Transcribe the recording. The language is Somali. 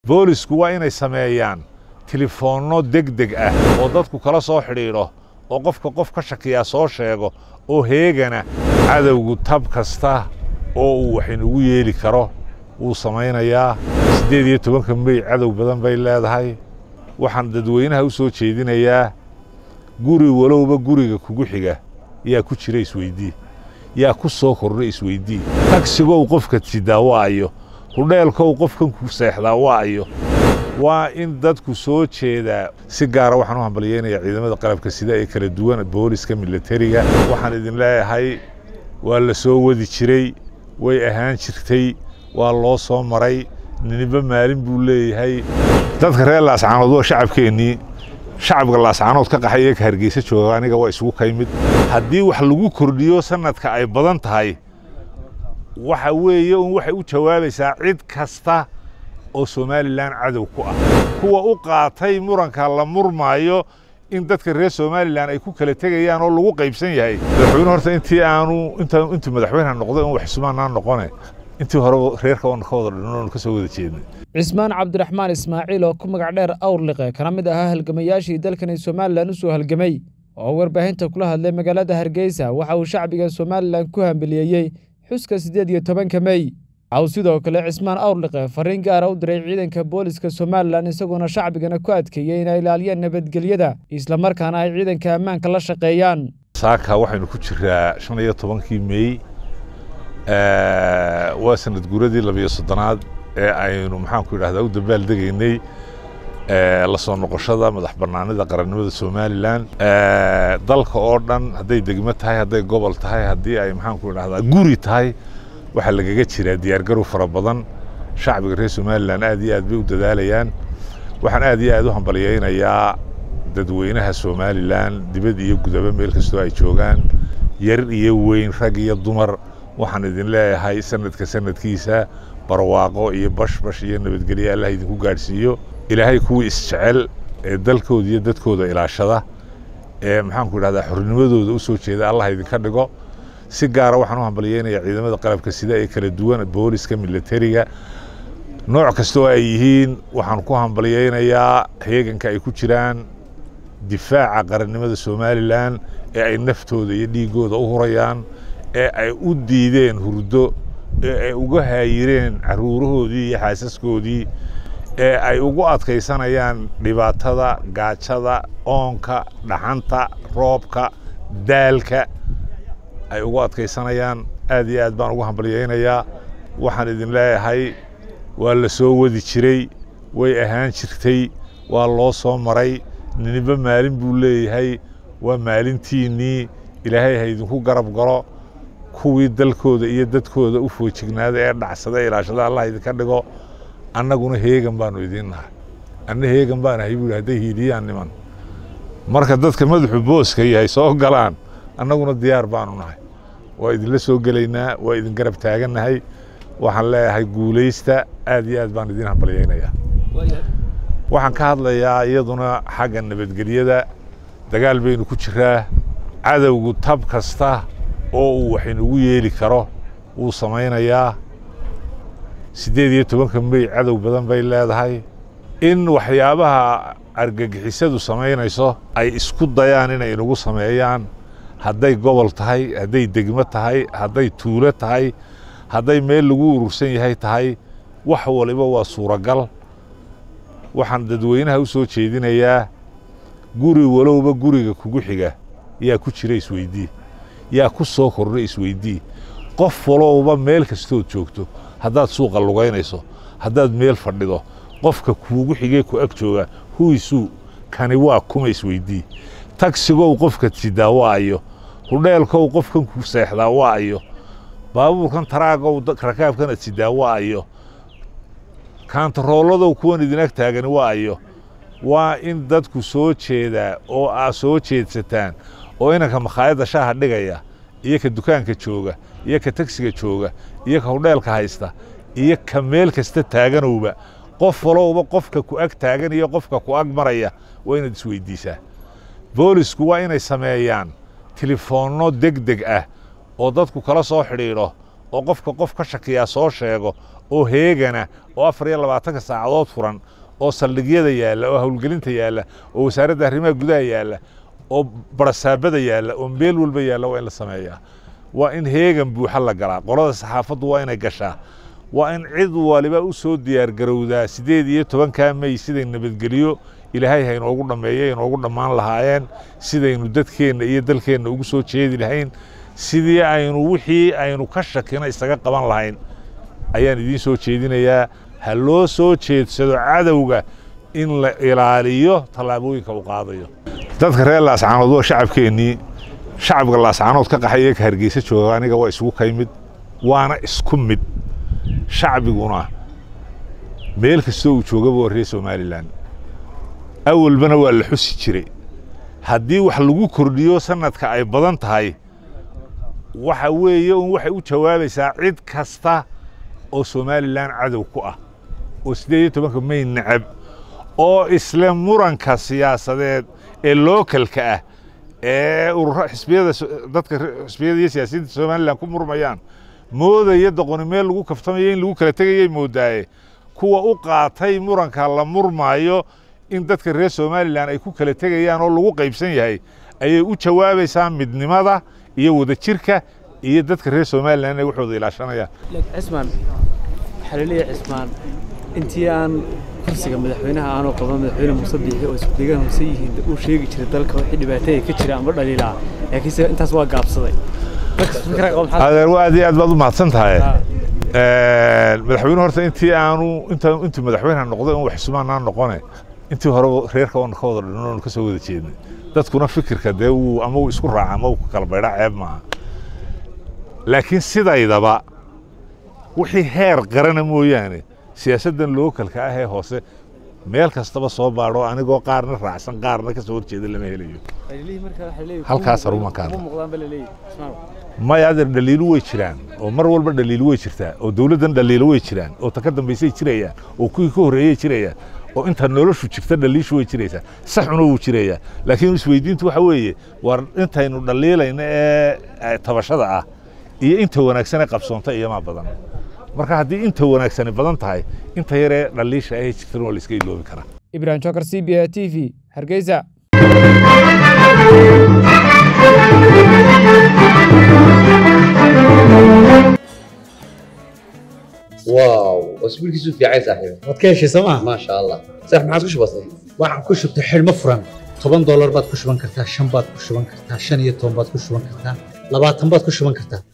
boolisku waa inay sameeyaan tilifoonno deg deg ah oo dadku kala soo xidhiidho oo qofka qof ka shakiyaa soo sheego oo heegana cadowgu tab kasta oo uu wax inugu yeeli karo wuu samaynayaa siddeed iyo tobanka mey cadow badan bay leedahay waxaan dadweynaha u soo jeedinayaa guri walowba guriga kugu xiga yaa ku jira isweydii yaa ku soo kordha isweydii tagsigow qofka sidaa waayo hudheelkow qofkan ku seexdaa waayo waa in dadku soo jeedaa si gaara waxaan u hambalyeynayaa ciidamada qalabka sida ee kala duwan booliska milatariga waxaan idin leeyahay waa la soo wadi jiray way ahaan jirtay waa loo soo maray niniba maalin buu leeyahay dadka reer laascaanood waa shacabkeennii shacabka laascaanood ka qaxay ee ka hargeysa jooga aniga waa isugu ka yimid haddii wax lagu kordhiyo sanadka ay badan tahay waxa weeye un waxay u jawaabaysaa cid kasta oo somalilan cadow ku ah kuwa u qaatay muranka la murmaayo in dadka reer somalilan ay ku kala tegayaan oo lagu qaybsan yahay madaxweyne horta intii aanu intuu madaxweyneha noqday un wax sumaanaa noqone intii hore reerka oon ka wada dhinno oon ka soo wada jeednay cismaan cabdiraxmaan ismaaciil oo ku magac dheer awrliqe kana mid ahaa halgamayaashii dalkani somalilan u soo halgamay oo warbaahinta kula hadlay magaalada hargeysa waxa uu shacbiga somalilan ku hambeliyeeyey xuska siddeed iyo tobanka mey waxa uu sidoo kale cismaan awrliqe fariin gaara u diray ciidanka booliska somalilan isagoona shacbigana ku adkeeyey inay ilaaliyaan nabadgelyada islamarkaana ay ciidanka ammaanka la shaqeeyaan saaka waxaynu ku jiraa shan iyo tobankii mey waa sanad guuradii labiyo soddonaad ee aynu maxaanku idhahdaa u dambaal degaynay la soo noqoshada madax bannaanida qarannimada somalilan dalka oo dhan hadday degmo tahay hadday gobol tahay haddii ay maxaanku idhahdaa guri tahay waxaa lagaga jiraa diyaargarow fara badan shacbiga reer somalilan aad iyo aad bay u dadaalayaan waxaan aad iyo aad u hambalyeynayaa dadweynaha somalilan dibad iyo gudaba meel kastoo ay joogaan yar iyo weyn rag iyo dumar waxaan idin leeyahay sanadka sanadkiisa barwaaqo iyo bashbash iyo nabadgelyo allah idinku gaadhsiiyo ilaahay kuwii isjecel ee dalkooda iyo dadkooda ilaashada ee maxaanku idhahdaa xornimadooda u soo jeeda allah idinka dhigo si gaara waxaan u hambalyeynayaa ciidamada qalabka sida ee kala duwan booliska milatariga nooc kastoo ay yihiin waxaan ku hambalyeynayaa heeganka ay ku jiraan difaaca qarannimada somalilan ee ay naftooda iyo dhiiggooda u hurayaan ee ay u diideen hurdo ee ay uga haayireen carruurahoodii iyo xaasaskoodii ee ay ugu adkaysanayaan dhibaatada gaajada oonka dhaxanta roobka daalka ay ugu adkaysanayaan aad iyo aad baan ugu hambalyeynayaa waxaan idin leeyahay waa la soo wadi jiray way ahaan jirtay waa loo soo maray niniba maalin buu leeyahay waa maalintiinnii ilaahay ha idinku garab galo kuwii dalkooda iyo dadkooda u foojignaada ee dhacsada ilaashada allah idinka dhigo annaguna heegan baanu idiin nahay anna heegan baan ahay buuhi hadday hiiliyaan niman marka dadka madaxu booska yahay soo galaan annaguna diyaar baanu nahay waa idinla soo gelaynaa waa idin garab taagannahay waxaan leeyahay guulaysta aad iyo aad baan idiin hambalyeynayaa waxaan ka hadlayaa iyaduna xagga nabadgelyada dagaal baynu ku jiraa cadowgu tab kasta oo uu wax inugu yeeli karo wuu samaynayaa siddeed iyo tobanka mey cadow badan bay leedahay in waxyaabaha argagixisadu samaynayso ay isku dayaan inay inugu sameeyaan hadday gobol tahay hadday degmo tahay hadday tuulo tahay hadday meel lagu urursan yahay tahay wax waliba waa suuragal waxaan dadweynaha u soo jeedinayaa guri walowba guriga kugu xiga yaa ku jira isweydii yaa ku soo kordha isweydii qof walowba meel kastood joogto haddaad suuqa lugaynayso haddaad meel fadhido qofka kuugu xigee ku ag jooga huisuu kani waa kuma isweydii tagsigow qofka sidaa waayo hudheelkow qofkan ku seexdaa waayo baabuurkan taraagow rakaabkan ad sidaa waayo kaantarooladow kuwan idin ag taagani waayo waa in dadku soo jeedaa oo aa soo jeedsataan oo inanka makhaayadda shaaha dhigaya iyo ka dukaanka jooga iyo ka tagsiga jooga iyo ka hudheelka haysta iyo ka meel kasta taaganowba qof walowba qofka ku ag taagan iyo qofka ku ag maraya waa inaad isweydiisaa boolisku waa inay sameeyaan tilifoonno deg deg ah oo dadku kala soo xidhiidho oo qofka qof ka shakiyaa soo sheego oo heegana oo afar iyo labaatanka saacadood furan oo saldhigyada yaalla oo howlgelinta yaalla oo wasaaradda arrimaha gudaha yaalla oo barasaabada yaalla oo meel walba yaalla waa in la sameeyaa waa in heegan buuxa la galaa qolada saxaafaddu waa inay gashaa waa in cid waliba u soo diyaargarowdaa siddeed iyo tobankaa mey siday nabadgeliyo ilaahay ha inoogu dhammeeyo inoogu dhammaan lahaayeen sidaynu dadkeenna iyo dalkeenna ugu soo jeedi lahayn sidii aynu wixii aynu ka shakina isaga qaban lahayn ayaan idiin soo jeedinayaa ha loo soo jeedsado cadowga in la ilaaliyo tallaabooyinka uu qaadayo dadka reer laascaanood waa shacabkeennii shacabka laascaanood ka qaxay ee ka hargeysa jooga aniga waa isugu kay mid waana isku mid shacbiguna meel kastoo uu joogaba waa reer somalilan awalbana waa la xusi jiray haddii wax lagu kordhiyo sanadka ay badan tahay waxa weeye un waxay u jawaabaysaa cid kasta oo somalilan cadow ku ah oo siddeed iyo tobanka may necab oo isla muranka siyaasadeed ee lookalka ah ee urura xisbiyada dadka xisbiyada iyo siyaasiyiinta somalilan ku murmayaan moodaya doqoni meel lagu kaftamayo in lagu kala tegayay moodaaye kuwa u qaatay muranka la murmaayo in dadka reer somalilan ay ku kala tegayaan oo lagu qaybsan yahay ayay u jawaabaysaa midnimada iyo wadajirka iyo dadka reer somalilan inay waxooda ilaashanayaan cismaan waxaa laleeyahay cismaan intii aan kursiga madaxweynaha aanu qaban madaxweyne muuse biixi oo isku deegaan hoose yihiin uu sheegi jiray dalka wixii dhibaataya ka jira ama dhaliilaa laakiinse intaas waa gaabsaday adeer waa aad iyo aad baad u mahadsan tahay madaxweyne horta intii aanu inta intuu madaxweyne noqday un wax sumaanaa noqone intii hore reerka oon ka wada dhinno oon ka soo wada jeednay dadkuna fikirka dee wuu ama uu isku raaca ama uu kala baydha ceeb maaha laakiin sidaydaba wixii heer qarana mooyaane siyaasaddan lookalka ah ee hoose meel kastaba soo baadho anigoo qaarna raacsan qaarna ka soo horjeeda lama helayo halkaas arumankaada maya adeer dhaliilu way jiraan oo mar walba dhaliilu way jirtaa oo dowladdan dhaliilo way jiraan oo ta ka dambaysay jirayaan oo kuwii ka horreeyay jirayaan oo inta noloshu jirta dhaliishu way jiraysaa saxuna wuu jirayaa laakiin isweydiintu waxa weeye war intaynu dhaliilayna ee tabashada ah iyo inta wanaagsan ee qabsoonta iyomaa badan marka haddii inta wanaagsani badan tahay inta yaree dhaliisha ahee jirtana waa la iska iloobi karaa ibrahim jokar c b a t v hargeysa واو اسبوع كيسو في عايز صاحبي waad ka heshay sooma ما شاء الله صح ما عادش بسيط waxaan ku shubtay xidhmo furan toban doolar baad ku shuban kartaa shan baad ku shuban kartaa shan iyo toban baad ku shuban kartaa labaatan baad ku shuban kartaa